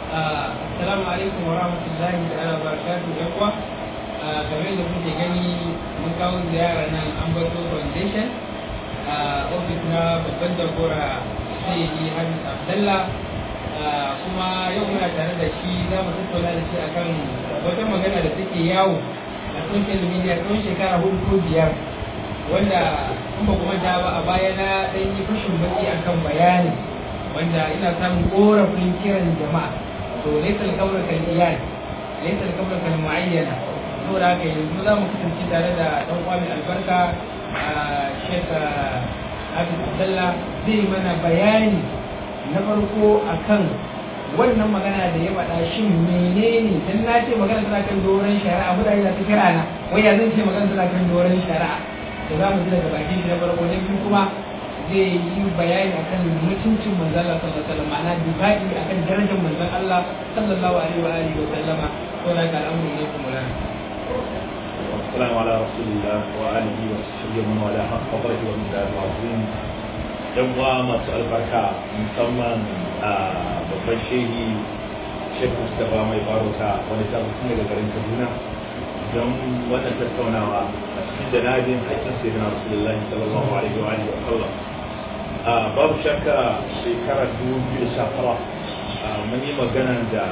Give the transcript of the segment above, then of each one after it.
Assalamu alaikum wa rahmatullahi ta'ala wa barakatuhu yan uwa. Kamar da kuke gani mun kawo ziyara nan Ambato Foundation a ofis na babban jagora Sayyidi Hafiz Abdullah kuma yau muna tare da shi za mu tattauna da shi akan wata magana da take yawo a social media tsawon shekara hudu ko biyar wanda in ba kuma ta ba a baya na ɗan yi fashin baki akan bayani wanda ina samun korafin kiran jama'a to laisa alkamar kal iyal laisa alkamar kal muayyana saboda haka yanzu za mu kasance tare da dan uwa mai albarka Sheikh Abdul Abdullah zai mana bayani na farko akan wannan magana da ya faɗa shin menene dan na ce magana tana kan doron shari'a mutane na ta kira na wai ya zan ce magana tana kan doron shari'a to za mu ji daga bakin shi na farko na biyu kuma zai yi bayani akan mutuncin manzon Allah sallallahu alaihi wasallam ma'ana dibai akan darajar manzon Allah sallallahu alaihi wa alihi wa sallama to da al'amuri ne kuma lana والسلام على رسول الله وآله وصحبه ومن والاه حق قدره ومقداره العظيم yan uwa masu albarka musamman a babban shehi shek mustapha mai barota wani ta tun daga garin kaduna don wannan tattaunawa a cikin janabin haƙƙin sai na rasulullahi sallallahu alaihi wa alihi wa sallam babu shakka shekara dubu biyu da sha tara mun yi magana da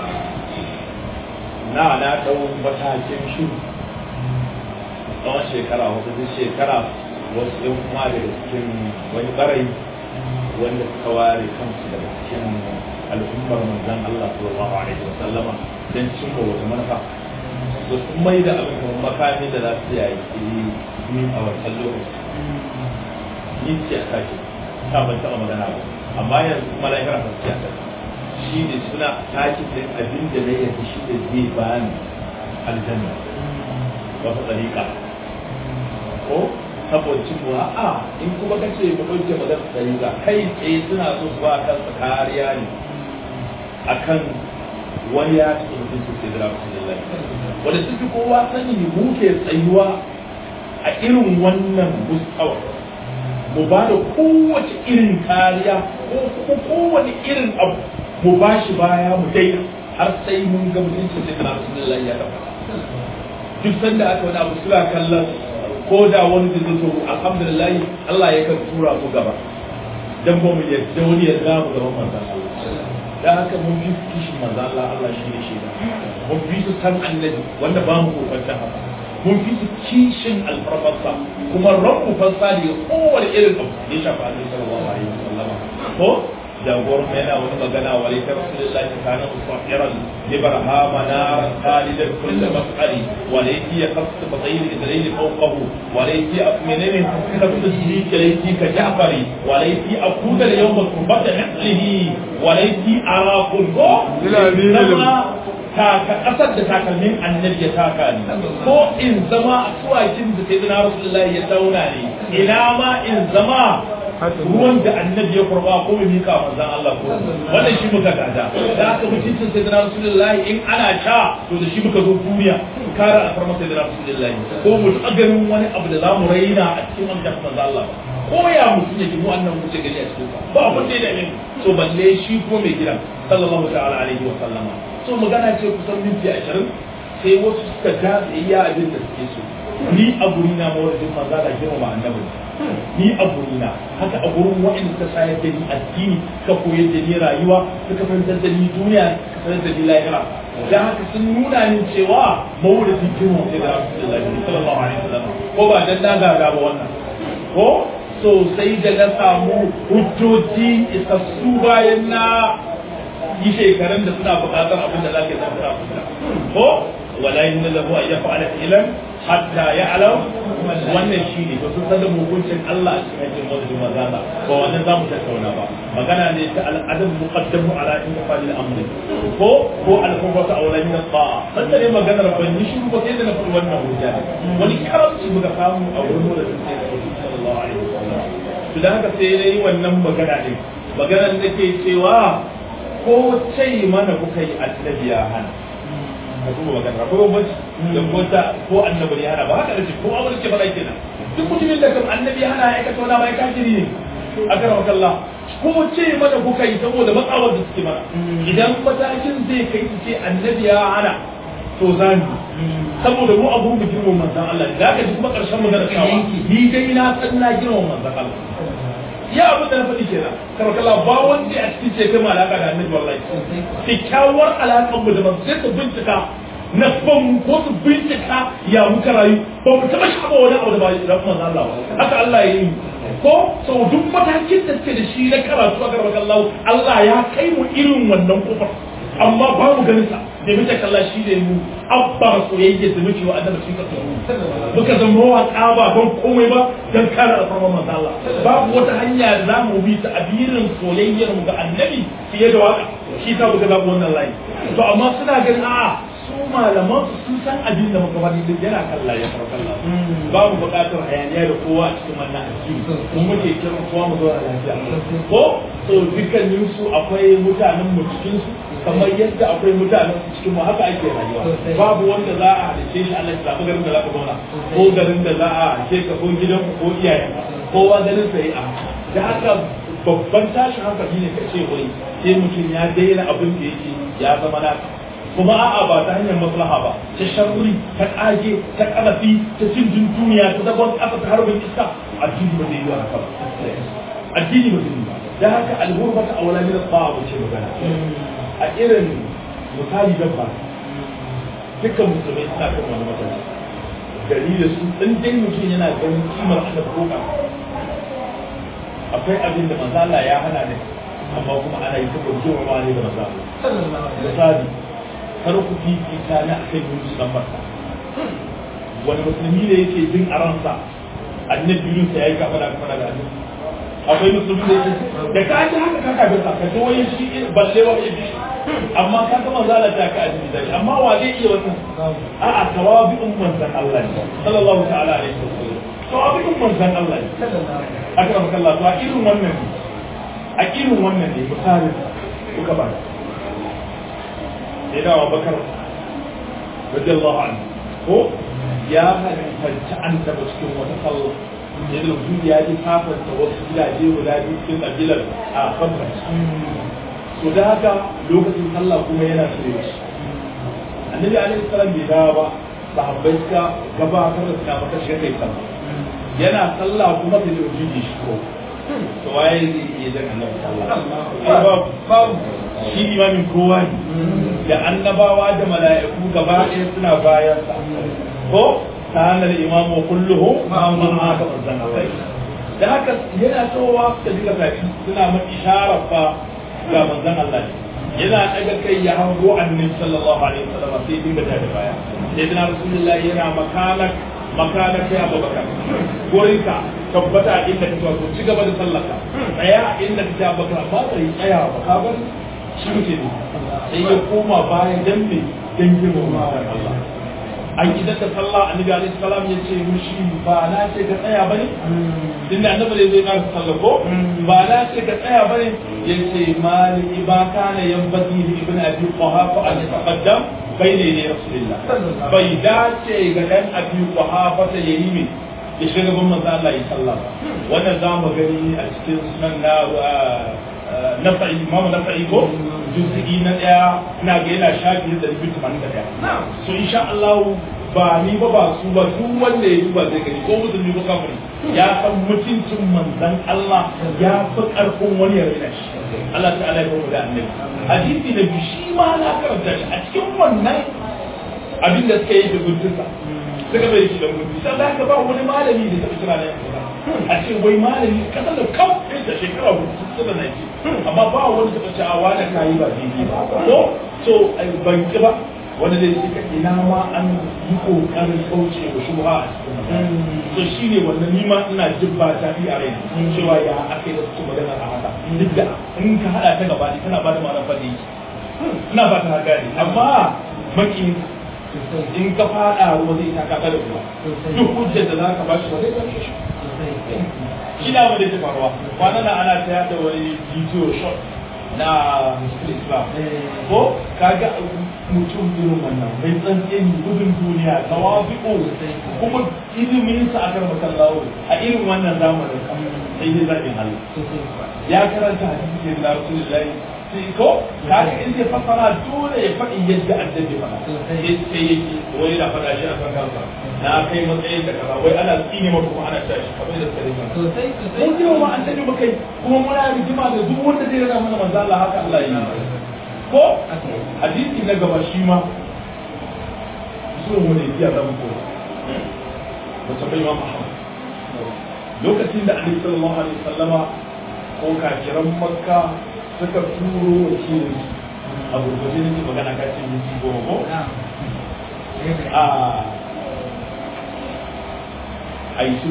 na na ɗau matakin shi tsawon shekara wasu duk shekara wasu yan kuma daga cikin wani ɓarayi wanda suka ware kansu daga cikin al'ummar manzan Allah sallallahu alaihi wa sallama don cimma wata manufa da sun mai da abin kamar makami da za su yayi ni a wancan lokaci ni ce a sake ta ban taɓa magana ba amma yanzu kuma lahira ta ce a shi ne suna sake din abin da na yanzu shi da zai bani aljanna wata tsariƙa ko saboda cewa a in kuma ka ce mu ɗauke magana tsariƙa kai tsaye suna so su ba kansa kariya ne akan wani ya ci mutum su sai da rasulullahi wanda suke kowa sani mu ke tsayuwa a irin wannan mustawa mu ba da kowace irin kariya ko kuma kowane irin abu mu ba shi baya mu daina har sai mun ga mutuncin sai da rasulullahi ya tabbata duk sanda aka wani abu suna kallon ko da wani da zai alhamdulillah Allah ya kan tura mu gaba dan ba mu yadda wani ya ga mu gaban manzon Allah da haka mun fi kishin manzon Allah Allah shi ne shaida mun fi su san annabi wanda ba mu kokarta haka mun fi su kishin alfarfarsa kuma rabu fassa ne kowane irin abu ya shafa annabi sallallahu alaihi wasallam ko jagoran yana wani magana wa laita rasulullahi kana musafiran libarhama naran khalidan kull mas'ali wa laiti yaqtu batayl idrayn fawqahu wa laiti menene kafin siddiq laiti ka ja'fari wa laiti akuda yawm al-qurbata mithlihi wa laiti arakul go taka kasar da takalmin annabi ya taka ne ko in zama a suwakin da sai rasulullahi ya dauna ne ina ma in zama ruwan da annabi ya kurba ko mai mika manzon Allah ko wannan shi muka gada da aka mutuncin sai da rasulullahi in ana sha to da shi muka zo duniya kare a farmasa da rasulullahi ko mu taɓa ganin wani abu da za mu raina a cikin wannan manzon Allah ko ya mutum yake mu annan wuce gari a cikin ba abin da ya dame so balle shi ko mai gida sallallahu ta'ala alaihi wa sallama so magana ce kusan minti ashirin sai wasu suka ja iya abin da suke so ni a guri na mawarjin manza da girmama annabi ni a guri na haka a gurin wa'in suka sayar da ni addini ka koyar da ni rayuwa suka fahimtar da ni duniya suka sanar da ni lahira da haka sun nuna min cewa mawarjin girmama sai da rasulullahi sallallahu alaihi wasallam ko ba dan na gaga ba wannan ko sosai da na samu hujjoji isassu bayan na yi shekarun da suna buƙatar abin da za ka yi zama ko wala yin da lahu ya fa'ala ilan hatta ya alam wannan shi ne ba sun san da hukuncin Allah a cikin aikin wanda maza ba ba wannan za mu tattauna ba magana ne ta al'adam muqaddamu ala in fa'al al-amr ko ko al-qurbatu awla min al-ta'a sanda ne maganar ban yi shiru ba sai da na faɗi wannan hujja wani karamci muka samu a wurin da sai sallallahu alaihi wasallam to da haka sai dai wannan magana ne maganar da ke cewa ko ce mana kuka yi annabi ya hana ka duba magana ko bambanci da ko ta ko annabi ya hana ba haka da ko abin ce fara kenan duk mutumin da kan annabi ya hana ya aikata wani bai kafiri ne a karamar Allah kuma ce mana kuka yi saboda matsawar da suke mana idan matakin zai kai su ce annabi ya hana to zani saboda mu abu mu girman manzan Allah da ka ji kuma karshen magana cewa ni dai na san na girman manzan Allah ya abin da na faɗi kenan kamar kalla ba wanda a cikin ce kai alaka da annabi wallahi kyakkyawar alaƙar mu da ba sai su bincika na ban ko su bincika ya muka rayu ba mu taɓa shaɓa wani abu da ba da manzan Allah ba haka Allah ya yi ko sau duk matakin da suke da shi na karatu a garba kallahu Allah ya kai mu irin wannan kofar amma ba mu ganin sa da muke kalla shi ne mu abba soyayya da muke wa annabi shi kasu muka zama waka ba don komai ba don kare alfarman manzo Allah babu wata hanya da za mu bi ta abirin soyayyar mu ga annabi fiye da waka shi ta muka zaɓi wannan layi to amma suna ganin a'a su malaman su sun san abin da muka faɗi duk yana kalla ya farkalla babu buƙatar hayaniya da kowa a cikin wannan addini mun muke kiran kowa mu zo a lafiya ko to dukkanin su akwai mutanen mu cikin su kamar yadda akwai mutanen su cikin mu haka ake rayuwa babu wanda za a halice shi Allah ya zaɓi garin da za ka zauna ko garin da za a halice ka ko gidan ko iyayen kowa garin sa yi a da haka babban tashin hankali ne ka ce wai sai mutum ya daina abin da yake ya zama naka kuma a'a ba ta hanyar maslaha ba ta sharri ta kage ta kalafi ta cin duniya ta zagon kasa ta harbin iska addini ba zai yi haka ba addini ba zai yi ba da haka alhurma ta aula min ta'a ba ce magana a irin misali dabba dukkan musulmai suna kan wani matsayi gari da su in dai mutum yana ganin kimar Allah ko akwai abin da manzo Allah ya hana ne amma kuma ana yi saboda girmama ne da manzo misali kar ku fifita na akan Yunus dan Makka wani musulmi ne yake jin a ransa annabi Yunus ya yi kafa da kafa da annabi akwai musulmi da yake da ka ji haka ka kafin sa ka ji wani shi balle wa ya bi amma ka ga manzo Allah ta ka addini da amma wa zai iya wannan a'a tawabi'un manzon Allah ne sallallahu ta'ala alaihi wasallam tawabi'un manzon Allah ne aka maka Allah to a irin wannan ne a irin wannan ne misalin kuka ba sai da Abubakar radiyallahu anhu ko ya halitta an taba cikin wata sallah yadda mutum ya ji fafanta wasu gidaje guda biyu cikin kabilar a fadar so da haka lokacin sallah kuma yana shirye shi annabi alaihi salam bai dawo ba sahabbai suka gabatar da suka maka shi kai sallah yana sallah kuma sai da mutum shi ko to waye zai iya jan annabi sallah babu shi imamin kowa ne da annabawa da mala'iku gaba ɗaya suna bayan sa ko ta hannun imamu kulluhu ma'amun haka manzan Allah da haka yana cewa da duka tafi suna mun isharar fa ga manzan Allah yana daga kai ya hango annabi sallallahu alaihi wasallam sai dinga da baya sai dina rasulullahi yana makanak makanak sai abubakar gorinka tabbata inda kake wato ci gaba da sallaka tsaya inda kake abubakar ba sai tsaya ba ka bar shi muke ne sai ya koma baya dan me dan girma Allah an idan da sallah annabi alaihi salam ya ce mushi ba na ce ka tsaya bane din da annabi zai ƙara sallah ko ba na ce ka tsaya bane ya ce mali ba kana yanbaghi li ibn abi quhafa an yataqaddam bayna yaday rasulillah bai dace ga dan abi quhafa ta yayi min ya shiga ban manzo Allah ya sallah wannan za mu gani a cikin sunan na nafa'i imam nafa'i ko juz'i na daya ina ga yana shafi da rubutu tamanin da daya so insha Allah ba ni ba ba su ba duk wanda ya duba zai gani ko musulmi ko kafiri ya san mutuncin manzon Allah ya fi karfin wani ya rina shi Allah ta'ala ya kuma da annabi hadisi da bi shi ma na karanta shi a cikin wannan abin da suka yi da gudunsa suka bai shi da gudu sai da ba wani malami da ta kira da yanzu a ce wai malami kasar da kawai da shekara hudu suka na ce amma ba wani taɓa ce a wani kayi ba daidai ba ko so ban ki ba wanda zai ce ka ina ma an yi kokarin kauce wa shubha a cikin so shi ne wannan nima ina jin ba ta a rai cewa ya aka yi da su magana a haka duk da in ka haɗa ta gaba ne tana ba da ma'anar faɗi ina ba ta gane amma makin in ka faɗa ruwa zai ta kaka da ruwa duk hujjar da za ka ba shi ba zai kashe shi shi na wanda ya faruwa kwanan nan ana ta yada wani video shot na musulun islam ko kaga mutum irin wannan mai tsantsin gudun duniya tawabi'u kuma ilimin sa akan masallawo a irin wannan zamanin sai dai zaɓin Allah sosai kuwa ya karanta hadisi ne da Rasulullahi sai ko kaga in zai fassara dole ya faɗi yadda annabi faɗa Sosai. sai sai yake wai na faɗa shi a kan kansa na kai matsayin da kaza wai ana tsine maka kuma ana tashi kamar da suka rika sosai sosai mun ji wa annabi muka yi kuma muna rigima da duk wanda zai rana mana manzo Allah haka Allah ya yi ko aka yi hadisi na gaba shi ma zuwa wani iya zama ko wata bai ma Muhammad lokacin da Annabi sallallahu alaihi wasallama ko kafiran Makka suka turo wakilin a gurgurde nake magana ka ce minti goma ko na'am a aisu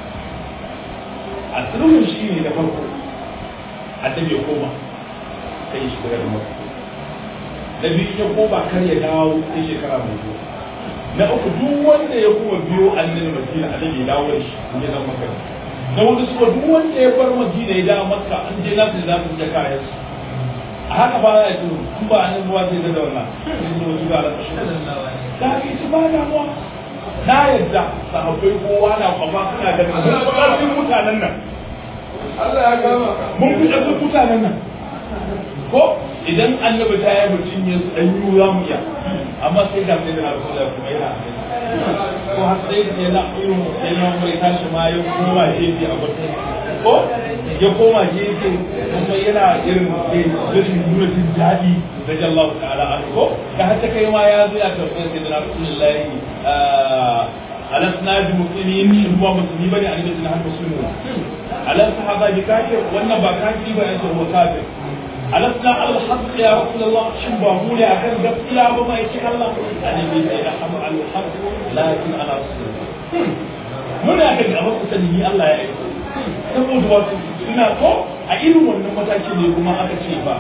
a sulhun shi ne da farko annabi ya koma sai ya shiga da Makka na biyu ya koma kar ya dawo sai shekara mai zuwa na uku duk wanda ya kuma biyo annabi madina annabi ya dawo da shi ya zama maka na wani kuma duk wanda ya bar madina ya dawo makka an je nasu da zasu da kayan su a haka ba ya ce in ba annabi ba zai da wannan sai zo zuwa da kashi sallallahu alaihi da ke ci ba damuwa na yadda sahabbai kowa na kwafa suna ganin mun fi ƙarfin mutanen nan Allah ya gama mun fi ƙarfin mutanen nan ko idan annabi ta yi mutum ya dan yi za mu iya amma sai ga sai da rasulullah kuma yana ko har sai da yana irin sai na mai tashi ma ya koma gefe a gurin ko ya koma gefe kuma yana irin sai rashin nuna jin daɗi da Allah ta'ala an ko da har ta kai ma ya zo ya tabbata sai da rasulullah alasna bi muslimin shin ba musulmi bane a cikin har musulmi alas sahaba bi kafir wannan ba kafiri ba yace huwa kafir alasna al haqq ya rasulullah shin ba mu ne akan gaskiya ba mai ce Allah annabi sai da hamu al haqq lakin ana rasulullah muna ga gaba ku sani Allah ya aiko saboda wato ina ko a irin wannan mataki ne kuma aka ce ba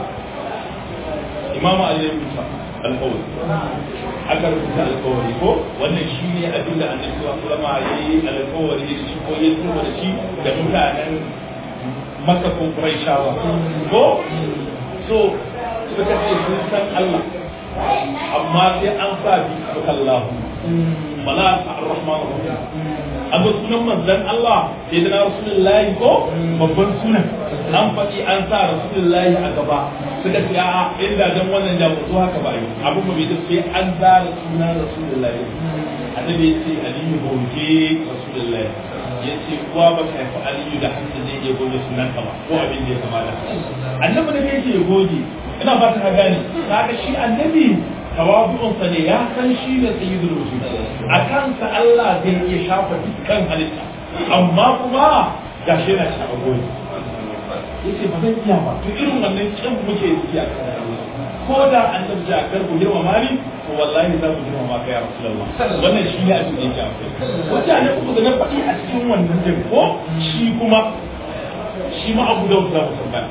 imam Ali ya rubuta alƙawari aka rubuta alƙawari ko wannan shi ne abin da annabi sallallahu alaihi wasallam ya yi alƙawari da shi ko ya tsoro da shi da mutanen Makka ko Quraishawa ko so suka ce sun san Allah amma sai an sa bi Allah bala ar-rahman ar-rahim an sunan manzon Allah sai da rasulullahi ko babban sunan an faɗi an sa rasulullahi a gaba suka ce a inda dan wannan da mutu haka ba yi abin ba bai da sai an zara sunan rasulullahi annabi ya ce aliyu goge rasulullahi ya ce kuwa ba ka haifi aliyu da hannu zai iya goge sunan ka ba ko abin da ya kamata annabi ne yake goge ina ba ta gane kaga shi annabi tawazu'unsa ne ya san shi ne sayyidul wujud a kansa Allah zai iya shafa dukkan halitta amma kuma ga shi yana shafa goyi yace ba zan iya ba to irin wannan kin muke yi a kan Allah ko da annabi ya karbu girma mali to wallahi za mu girma maka ya rasulullah wannan shi ne abin da yake akwai wata ne kuma da na faɗi a cikin wannan din ko shi kuma shi ma abu da za mu tambaya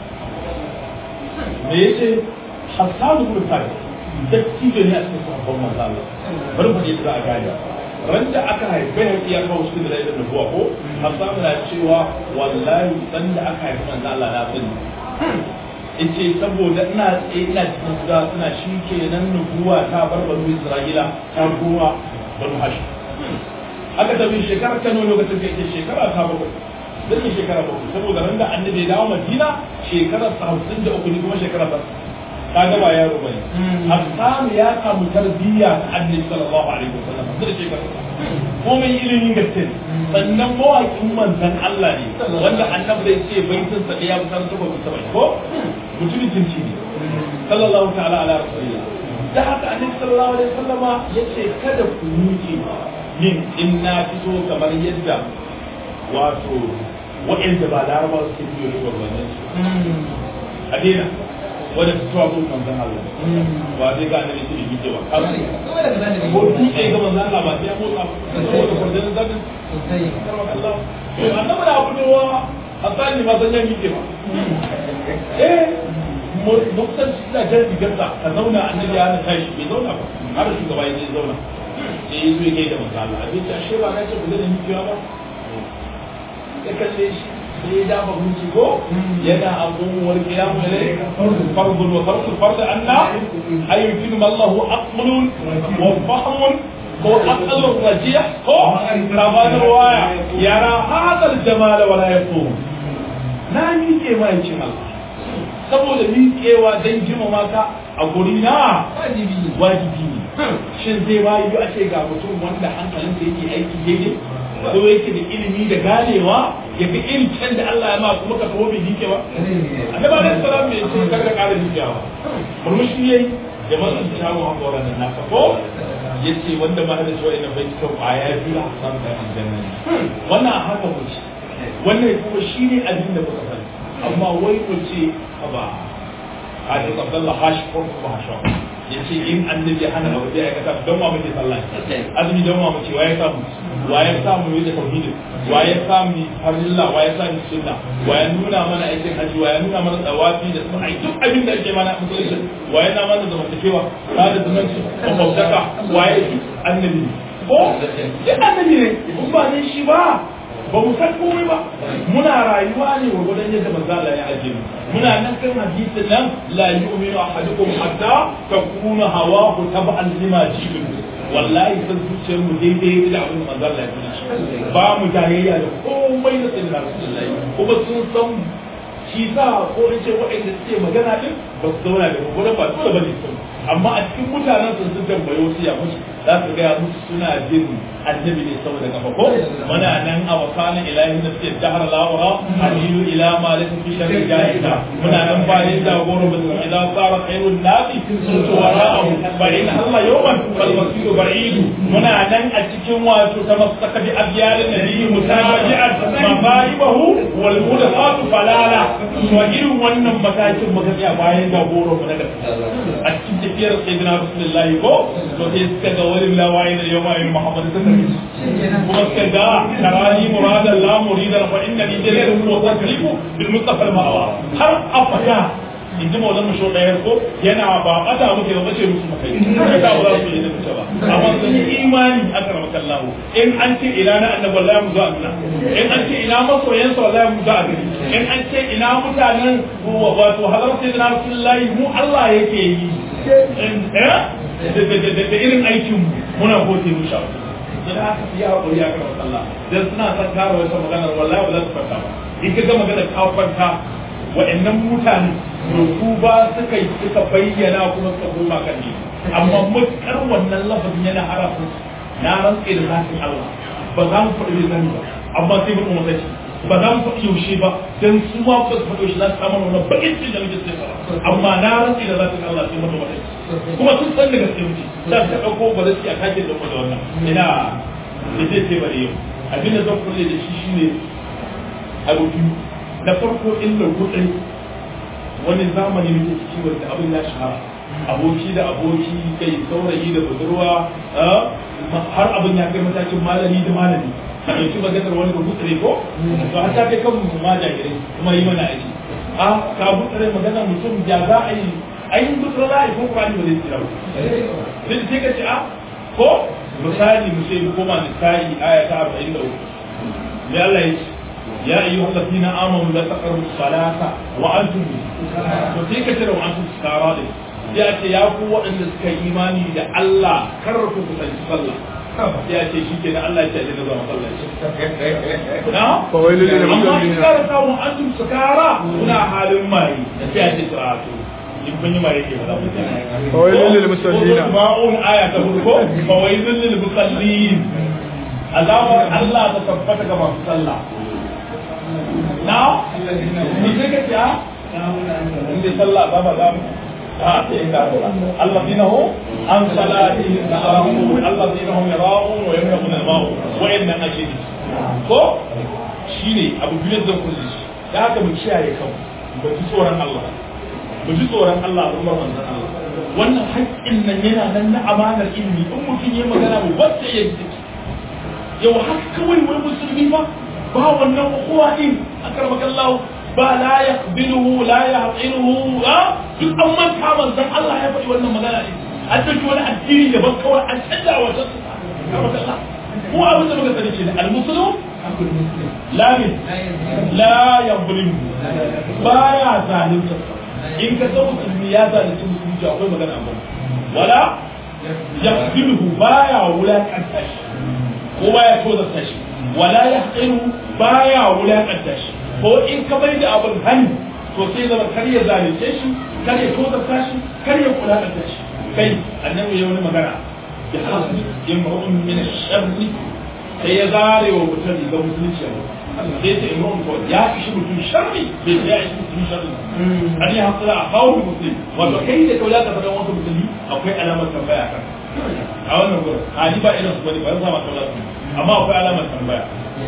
me yace Hassan ibn Thabit dattijo ne a cikin sahabban manzo Allah bari mu je za a gane ran da aka haife ya ya kawo cikin da da nubuwa ko Hassan na cewa wallahi dan da aka haife manzo Allah na sani yace saboda ina tsaye ina cikin gida suna shi kenan nubuwa ta bar banu Isra'ila ta ruwa banu Hashim aka tabi shekara ta nuna lokacin da yake shekara ta bakwai zan yi shekara bakwai saboda ran da annabi ya dawo Madina shekara ta hamsin da uku ne kuma shekara ta kaga ba yaro bane Hassan ya samu tarbiyya ta Annabi sallallahu alaihi wasallam da shekara ko mai ilimin gaske sannan mawaƙin manzon Allah ne wanda annabi zai ce baitin sa ya kusan zuba bisa bai ko mutumin jinci ne sallallahu ta'ala ala rasulillah da haka annabi sallallahu alaihi wasallama yace kada ku nuke min in na fito kamar yadda wato wa'anda ba laraba suke biyo shugabannin su a daina wanda ta tuwa kun manzan Allah ba zai ga annabi su yi cewa ko dutse ga manzan Allah ba sai ya motsa saboda kwarjan zabin Allah to annabi da abu wa asali ma san yanki ba eh muktan shi da jan digarsa ka zauna annabi ya hana tashi bai zauna ba har shugaba ya je zauna sai ya zo ya gaida manzan Allah abin ta ashe ba na ce ba zai yi ba ya kalle shi sai ya dafa gunci ko yana abubuwar kiyamu ne fardun wa fardu fardu anna ayyukin mallahu aqlun wa fahmun ko aqlun rajih ko sabanin waya yara hadal jamal wala yaqum na miƙe ma yace Allah saboda miƙewa don girmama ka a guri na wajibi ne wajibi ne shin zai ba yi a ce ga mutum wanda hankalin da yake aiki daidai ko yake da ilimi da ganewa ya ga irin can da Allah ya ma kuma ka taho bai dike ba annabi alaihi salam bai ce kar ka ƙara dikewa murmushi yayi da matsan shawo hakoran nan naka ko yace wanda ma da cewa ina bai cika kwaya biyu a san da aljanna wannan haka wuce wannan kuma shine abin da muka sani amma wai ku ce ba hadis abdullah hashi ko kuma hasha yace in annabi hana abu da ya kasa don ma muke sallah azumi don ma muke waye samu waye samu yi da tauhid waye samu farilla waye samu sunna waye nuna mana aikin haji waye nuna mana tsawafi da sun ai duk abin da ake mana musulunci waye na mana zamantakewa ba da zumunci mafautaka waye annabi ko ya annabi ne in ba ne shi ba ba mu san komai ba muna rayuwa ne wa gudan yadda manzo Allah ya ajiye mu muna nan kan hadisin nan la yu'minu ahadukum hatta takuna hawahu tab'an lima ji'tu wallahi san zuciyar mu daidai da abin da manzo Allah ya tuna ba mu jayayya da komai da sayyidina rasulullahi kuma sun san shi sa ko in ce waɗanda suke magana din ba su zauna da mu ba dole ba ne sun amma a cikin mutanen sun sun tambayo su ya musu za su gaya musu suna jin annabi ne saboda kafa ko muna nan a wakanin ilahi na suke jahar la'ura halilu ila ma lafi fi sharri jahida muna nan bayan jagoro ba su idan tsara khairun nafi sun ci wara'ahu ba in Allah yawan bal masiru ba'idu muna nan a cikin wato ta masaka bi abyalin nabiyyi mutabaji'an mafaribahu wal mudafatu falala to irin wannan matakin muka tsaya bayan jagoro mu na gaskiya a cikin tafiyar sayyidina rasulullahi ko to sai suka ga wani lawayin da yau ma'ayin muhammad ta tafi kuma suka ga tarani muradan la muridan fa inna ni jalil wa tasrifu bil mustafa al ma'awa har afada in ji maulan mu ɗayar ko yana ba ɓata muke ba bace musu makai kai ta ba za su yi da mutu ba amma sun yi imani aka rama kallahu in an ce ina na annabi wallahi mu za a nuna in an ce ina masoyansa wallahi mu za a gani in an ce ina mutanen wato hadar sai na rasulullahi mu Allah yake yi da irin aikin muna gote mu sha sai da aka fiya hakuri aka rama kallah dan suna san kare wata maganar wallahi ba za su fata ba in ka ga maganar ka kwanta wa'annan mutane su ba suka yi suka bayyana kuma suka koma kan ne amma mutkar wannan lafazin yana harafin na rantse da zafin Allah ba za mu faɗi zan ba amma sai mu kuma sace ba za mu faɗi yaushe ba dan su ma ba su faɗi yaushe za su samu wannan bakin cikin da muke sai fara amma na rantse da zafin Allah sai mu kuma sace kuma sun san da gaske muke za su ɗauko ba za su yi a kake da da wannan ina da zai ce bari yau abin da zan kulle da shi shine abu biyu na farko illa kudin wani zamani muke ciki wanda abin ya shahara aboki da aboki kai saurayi da budurwa har abin ya kai matakin malami da malami a ɗauki maganar wani ba butsare ko to har ta kai kan ma jagirai kuma yi mana aiki a ka butsare maganar mutum ya za a yi ayin butsare za a yi ko kurani ba zai tsira ba sai sai ka ce a ko misali mu sai mu koma nisa'i aya ta 43 ya Allah ya ce يا أيها الذين آمنوا لا تقربوا الصلاة وأنتم وتلك ترى وأنتم سكارى ya ce ya ku waɗanda suka yi imani da Allah kar ku kusanci sallah ya ce shi ke da Allah ya ce da zama sallah na Fawailun lil amma in musallin. kara samun antum sukara kuna halin mai ya ce to a to in kun yi mai ke ba za mu ce Fawailun lil musallin. ma'un aya ta hudu ko fawailun lil musallin azabar Allah ta tabbata ga masu sallah na ni sai ka ce a inda sallah ba ba za mu a sai ka الذين هم عن صلاتهم ساهون الذين هم يراءون ويمنعون الماء وإن أجل ko shine abu biyar da kullu shi da haka mu kiyaye kanmu mu ji tsoron Allah mu ji tsoron Allah da umar manzon Allah wannan haƙƙin nan yana nan na amanar ilimi in mutum ya magana mu wacce ya ji yau haka kawai wai musulmi ba ba wannan ukuwa din akramaka Allah ba la yaqbiluhu la yahqiruhu ha duk an manta manzon Allah ya faɗi wannan magana ne an dauki wani addini da ban kawai an canza wa ta akramaka Allah ko abin da muka sani ne al-muslim la min la yadhlimu baya zalunta in ka san musulmi ya zalunci musulmi akwai magana amma wala yaqbiluhu baya wulakanta shi ko baya tozarta shi wala yahqiru baya wulakanta shi ko in ka bai da abin hani to sai zama kar ya zalunce shi kar ya tozarta shi kar ya kula da shi kai annabi ya wani magana ya hasu imra'un min sharri sai ya zare wa mutum riga musulunci yau sai ta imra'un ko ya ishi mutum sharri bai ya ishi mutum sharri an yi hasala a kawo musulmi wato kai da kaula ka faɗa wasu musulmi akwai alamar tambaya kan a wannan gurin hali ba irin su bane ba zama kaula su amma akwai alamar tambaya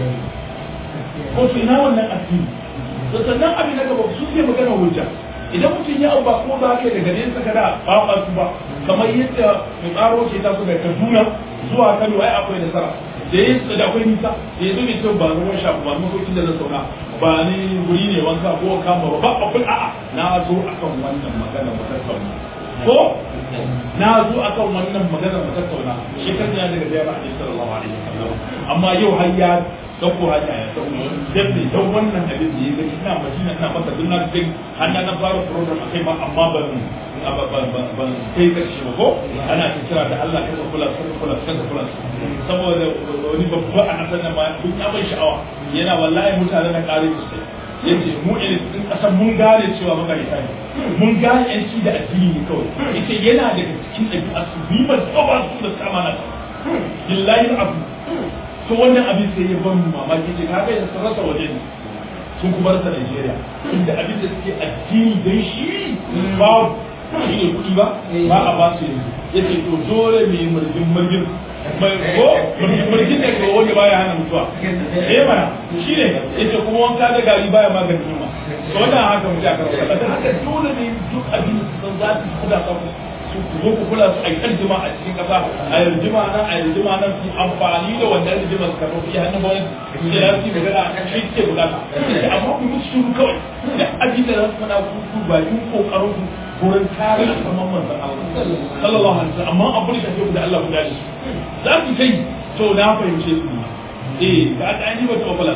ko su ina wannan addini to sannan abin da gaba su ke magana hujja idan mutum ya auba ko ba ka daga nesa kada ba ba su ba kamar yadda mai tsaro ke ta su daga Kaduna zuwa Kano ai akwai nasara da ya da akwai nisa da ya zo mai cewa ba ruwan shafu ba makokin da na sauna ba ni guri ne wanka ko kama ba ba abin a'a na zo akan wannan magana mu tattauna ko na zo akan wannan magana mu tattauna shekaru ya daga da ya ba sallallahu alaihi wasallam amma yau har ya dauko hanya ya dauko dan ne dan wannan abin da ya ga ina madina ina masa dunna din har na fara program akai ma amma ban ban kai karshe ba ko ana ta kira da Allah kaza kula kaza kula kaza kula saboda wani babba a kasar nan ma duk ya bai sha'awa yana wallahi mutane na kare su sai yace mu irin din kasan mun gane cewa makarita ne mun gane yanci da addini ne kawai yace yana daga cikin ɗabi'a su bi ba ba su da kama na billahi abu to wannan abin sai ya ban mamaki ce kaga yanzu sun rasa waje ne sun kuma rasa Najeriya inda abin da suke addini dan shi ba shi ne kuɗi ba ba a ba su yanzu yace to dole mu yi murgin murgin mai ko murgin murgin ne ko wanda baya hana mutuwa eh mana shi ne yace kuma wanka da gari baya maganin yunwa to wannan haka mu ja karɓa da haka dole ne duk abin da sun za su kuda ka su zo ku kula su a yi jima a cikin kasa a yi jima nan a yi jima nan su amfani da wannan jima su karɓi iya hannun wani su ya fi magana a shi ke bukata amma ku musu shuru kawai da abin da za su faɗa ku ba yin kokarin ku wurin kare alfarman manzan Allah sallallahu alaihi wasallam amma abin da ke da Allah guda shi za ku kai to na fahimce su eh ga ta yi ba ta ofalas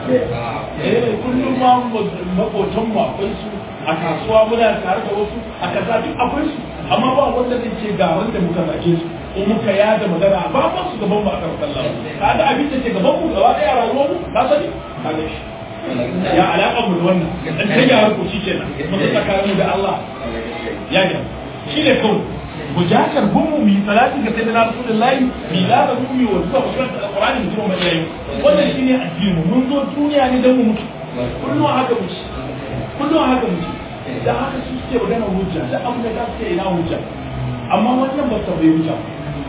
eh kullum ma makotan mu akwai su a kasuwa muna tare da wasu a kaza duk akwai su amma ba wanda zai ce ga wanda muka zage su ko muka yada magana ba ba su gaban mu a kan sallah ka ga abin da ke gaban mu gaba daya rayuwar mu ka sani ka ga shi ya alaƙa mu da wannan dan ta gyara ko shikenan mun tsakanin da Allah ya ga shi ne kawai mujakar gumu mi salati ga sayyidina rasulullahi mi la da gumi wa zuwa kusurar alqur'ani mutum mai yayi wannan shine addini mun zo duniya ne dan mu mutu kullum haka muke kullum haka muke da haka su suke magana hujja da abu da suke ina hujja amma wannan ba ta bai hujja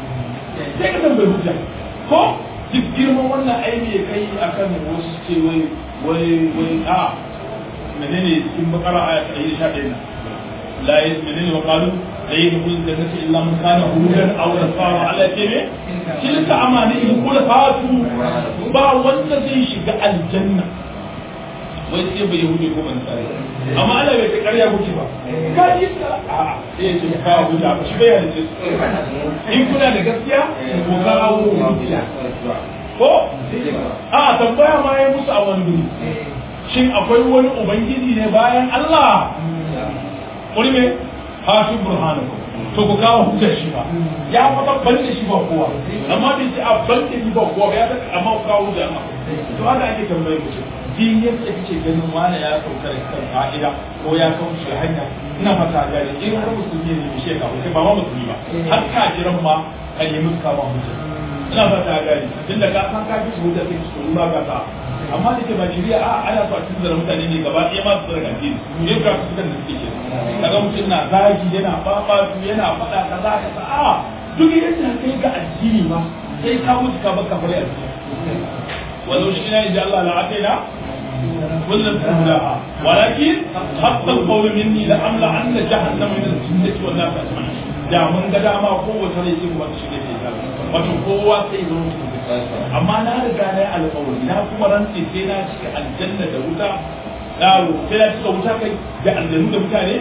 sai ka bai hujja ko duk girman wannan aini ya kai akan wasu ce wai wai wai a menene cikin bakara aya ta 111 la yi menene wa qalu la yadkhulu jannata illa man kana hudan aw nasara ala kebe tilka amanihim qul fatu ba wanda zai shiga aljanna wai sai bai yahudi ko ban tsare amma Allah bai ta karya kuke ba ka yi ta a sai ya ce ka huda ba shi bai halice su in kuna da gaskiya ko ka hawo hujja ko a tambaya ma ya musu a wani guri shin akwai wani ubangiji ne bayan Allah kuri me ha shi burhanu to ku kawo hujjar shi ba ya fata ban da shi ba kowa amma bai ce a ban da shi ba kowa ya saka amma ku kawo hujjar ma to haka ake tambaye mutum din yadda kake ganin wani ya sauka da kan fa'ida ko ya kauce hanya ina fata gari in har musulmi ne shi ka ba ma musulmi ba har kafiran ma ka nemi ka ba hujjar ina fata gari tunda ka san ka fi su hujjar sai su ba ka ta amma da ke ba shari'a a ana so a cikin da mutane ne gaba ɗaya ma su zarga addini yin ka su kan da suke ke kaga mutum na zagi yana babatu yana faɗa kaza kaza a duk yadda kai ga addini ma sai ka mutu ka baka fara addini walau shi na inda Allah la ataina kullum kullaha walakin hatta alqawl minni la amla anna jahannama min al-jinnati wan nas ajma'in da mun ga dama kowace rai sai wata shi ne ke wato kowa sai zo amma na riga na yi alƙawari na kuma rantse sai na cika aljanna da wuta yaro sai na cika wuta kai da aljanu da mutane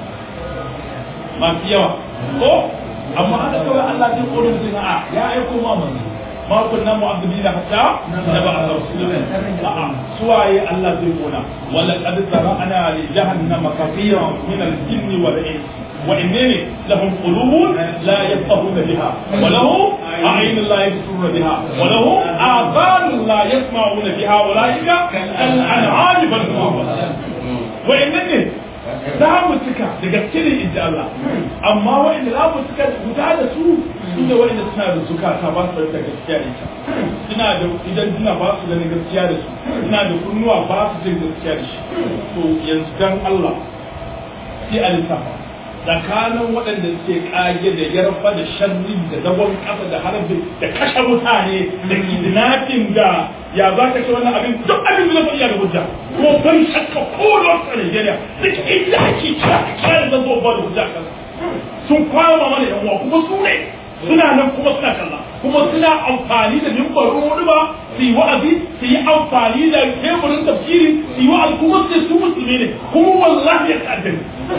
masu yawa ko amma haka kawai Allah zai kore mutum a ya aiko ma manzo ma kunna mu'azzibina hatta naba rasulullah a'a suwaye Allah zai kona wala qad zara'ana li jahannama kathiran min al-jinni wal ins وإنني لهم قلوب لا يفقهون بها ولهم أعين لا يبصرون بها ولهم آذان لا يسمعون بها أولئك كالأنعام بل هم أضل وإنني za mu cika da gaske ne inji Allah amma wa'inda za mu cika guda da su su ne wa'inda suna da zukata ba su da gaskiya da ita suna da idan suna ba su da gaskiya da su suna da kunnuwa ba su jin gaskiya da shi to yanzu dan Allah sai a lissafa tsakanin waɗanda suke kage da yarfa da sharri da zagon ƙasa da harbi da kashe mutane da kidnapping da ya za ka ce wannan abin duk abin da zai iya da hujja ko ban shakka ko da wasu a Nigeria duk inda ake kira kira da zan zo ba da hujja kan sun kwama mana yan uwa kuma su ne suna nan kuma suna kalla kuma suna amfani da mimbarin wani ba su yi wa'azi su yi amfani da teburin tafsiri su yi wa'azi kuma su su musulmi ne kuma wallahi ya ta'addani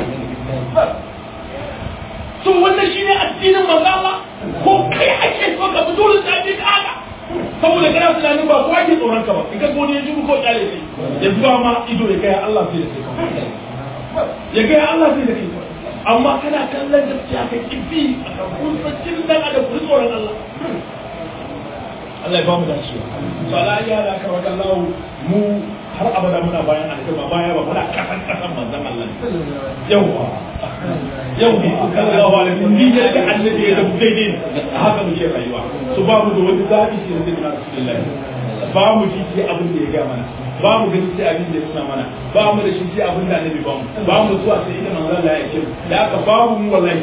to wannan shine addinin manzo Allah ko kai ake so ka fito da addini haka saboda kana tunanin ba kowa ke tsoron ka ba in ka gode ya ji ko kyale shi ya zuba ma ido ya kai Allah sai da kai ya kai Allah sai da kai amma kana kallon gaskiya ka kifi a kan kusancin dan adam ku tsoron Allah Allah ya ba mu dacewa to ala ya da ka wajen Allah mu har abada muna bayan alƙaba baya ba muna kasan kasan manzon Allah yawa yau ne sallallahu alaihi wasallam ni da annabi ya zama daidai ne a haka muke rayuwa su ba mu da wani zabi sai da na rasulullahi ba mu ji sai abin da ya ga mana ba mu gani sai abin da ya nuna mana ba mu da shi sai abin da annabi ba mu ba mu zuwa sai ita manzon Allah ya kira da aka ba mu wallahi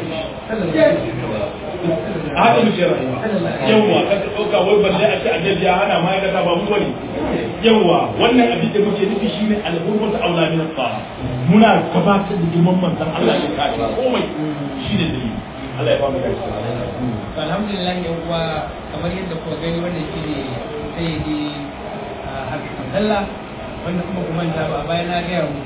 a haka muke rayuwa yawwa ka ka dauka wai balle a ce annabi ya hana ma ya ba mu bane yawwa wannan abin da muke nufi shine al-hurmatu aula min al muna gabatar da girman manzon Allah ya kace komai shine dalili Allah ya ba mu gaskiya alhamdulillah yan uwa kamar yadda kuka gani wannan shine sayyidi Hafiz Abdullah wanda kuma kuma ta ba bayan na ga mu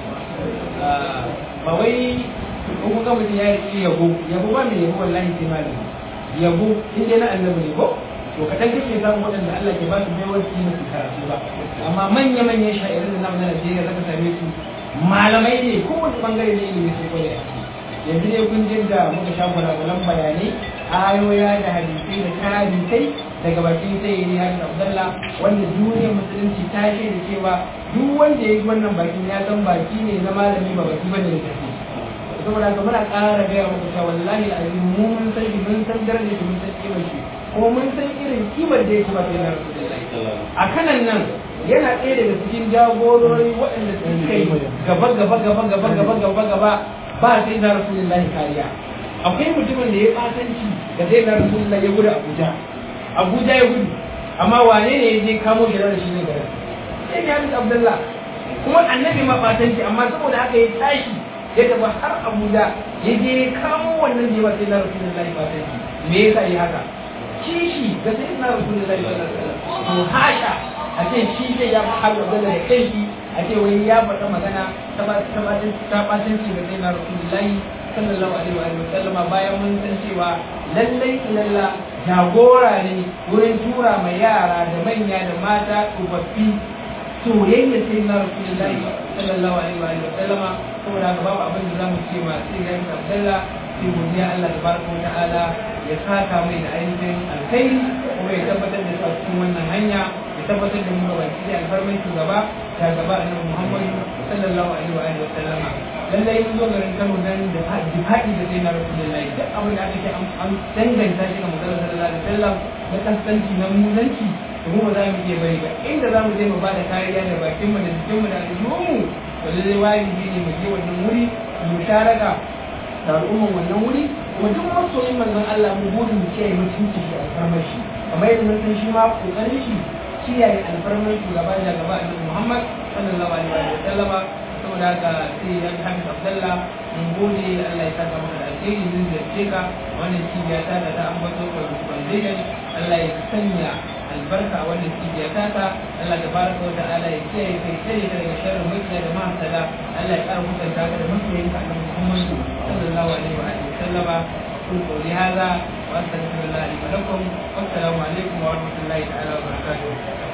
ba wai ko kuka mutum ya yi yabo yabo ba mai yabo wallahi sai malami yabo in dai na annabi ne ko to kaɗan kake samun waɗanda Allah ke ba su baiwar su yi karatu ba amma manya manyan sha'irin da namu na Najeriya zaka same su malamai ne kowane bangare ne ilimi sai ko da yanzu ne kun jin da muka sha gwalagwalan bayanai ayoya da hadisai da karabisai daga bakin sai ne hadin Abdullah wanda duniyar musulunci ta ce da cewa duk wanda ya yi wannan bakin ya san baki ne na malami ba baki bane da tafi saboda haka muna ƙara gaya muku cewa wallahi al'azim mu mun san shi mun san darajar shi mun san kimar shi kuma mun san irin kimar da yake ba sai na rasulullahi a kanan nan yana ɗaya daga cikin jagorori waɗanda suka yi gaba gaba gaba gaba gaba gaba gaba ba sai na rasulullahi kariya akwai mutumin da ya ɓatanci da sai na rasulullahi ya gudu abuja abuja ya gudu amma wane ne ya je kamo shi da shi ne garin sai ya hadis abdullah kuma annabi ma ɓatanci amma saboda haka ya tashi ya tafi har abuja ya je kamo wannan jewa sai na rasulullahi ɓatanci me yasa yi haka kishi ga sai na rasulullahi sallallahu alaihi wasallam to hasha a ce shi zai ya har da da kai shi a ce wai ya faɗa magana ta ba ta ba ta batanci ga sai na rasulullahi sallallahu alaihi wa sallama bayan mun san cewa lallai lalla jagora ne wurin tura ma yara da manya da mata tsofaffi soyayya sai na rasulullahi sallallahu alaihi wa sallama saboda haka babu abin da zamu ce ma sai ga Abdullah sai godiya Allah tabaraka wa ta'ala ya saka mai da ainihin alkhairi kuma ya tabbatar da su cikin wannan hanya ya tabbatar da mu ga baki da alfarmai shugaba ta gaba annabi Muhammad sallallahu alaihi wa alihi wa sallama lallai mun zo garin Kano dan da difa'i da sai na Rasulullahi duk abin da aka ce an danganta shi ga Muhammad sallallahu alaihi wa sallam na kasance na munanci to mu ba za mu iya bari ba inda za mu je mu ba da kariya da bakin mu da jikin mu da aljihun mu to lallai wajibi ne mu je wannan wuri mu sharaka da al'umman wannan wuri kuma duk masoyin manzon Allah mu burin mu kiyaye mutunci da alfarmar shi kamar yadda mun san shi ma kokarin shi kiyaye alfarmar shugaba da gaba annabi Muhammad sallallahu alaihi wa sallama saboda haka sai ya Hamid Abdullah mun gode Allah ya saka maka da alheri mun ziyarce ka wannan cibiya ta da ta ambato foundation Allah ya sanya albarka a wannan cibiya ta ta Allah tabaraka wa ta'ala ya kiyaye kai tsare ka daga sharrin mutane da mahasada Allah ya ƙara mutunta ka da masoyinka annabi Muhammad sallallahu alaihi wa alihi وسلم قل قولي هذا واستغفر الله لي ولكم والسلام عليكم ورحمه الله تعالى وبركاته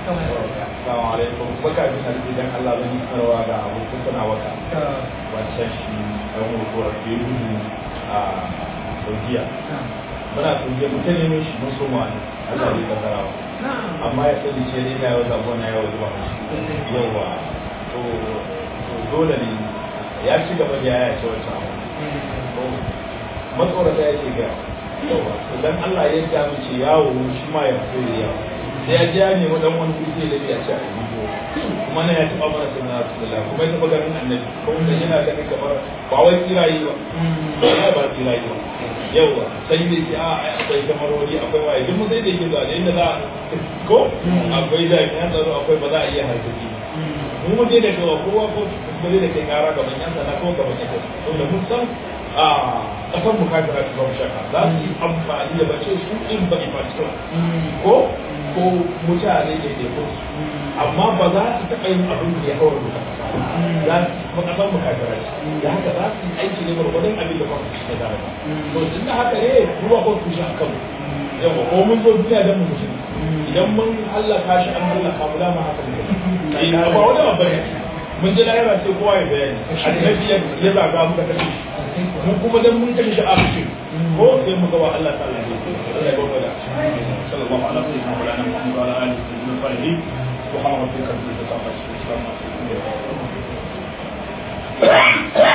Assalamu alaikum. Baka bin albidan Allah bani sarwa da abokan sana wata. Wancan shi ɗan hukumar ke gudu a a saudiya muna saudiya mu ta neman shi mun so mu wani Allah bai kasara ba amma ya sani ce dai na yau zaɓo na yau zuwa yawa to to dole ne ya ci gaba da yaya ce wancan abu matsorata ya ce ga yawa to dan Allah ya ja mu ce yawo shi ma ya fito da yawa sai ya ji ya nemi dan wani kuɗi da ya ce a yi kuma na ya taɓa mana sunna rasulullah kuma ya taɓa ganin annabi kuma da yana ganin kamar ba wai tsirayi ba ba ba tsirayi ba yawa sai ne ce a akwai kamarori akwai waye duk mu sai da yake zuwa da inda za ko akwai da yan tsaro akwai ba za a iya harkaki mu mu je da kawa kowa ko ba zai da kai kara gaban yan sana ko gaban yan sana to da mun san a kasan mu kafira ta ba shaka za su yi amfani da bace su in ba ifatikula ko ko mutane da ke ko amma ba za su taɓa yin abin da ya haura duka za su kuma kasan mu kafira da haka za su yi aiki ne gwargwadon abin da kwanci shi da ba to tun da haka ne ruwa ko tushe a kanmu yawa ko mun zo duniya don mu mutum idan mun hallaka shi an hallaka mu dama haka ne ba wani babban ne mun ji lahira sai kowa ya bayani annabi ya zaga muka kashe shi mun kuma dan mun kashe shi a cikin ko sai mu ga wa Allah ta'ala ne Allah ya bada sallallahu alaihi wa sallam wa ala alihi wa sahbihi subhana rabbika rabbil izzati amma yasifun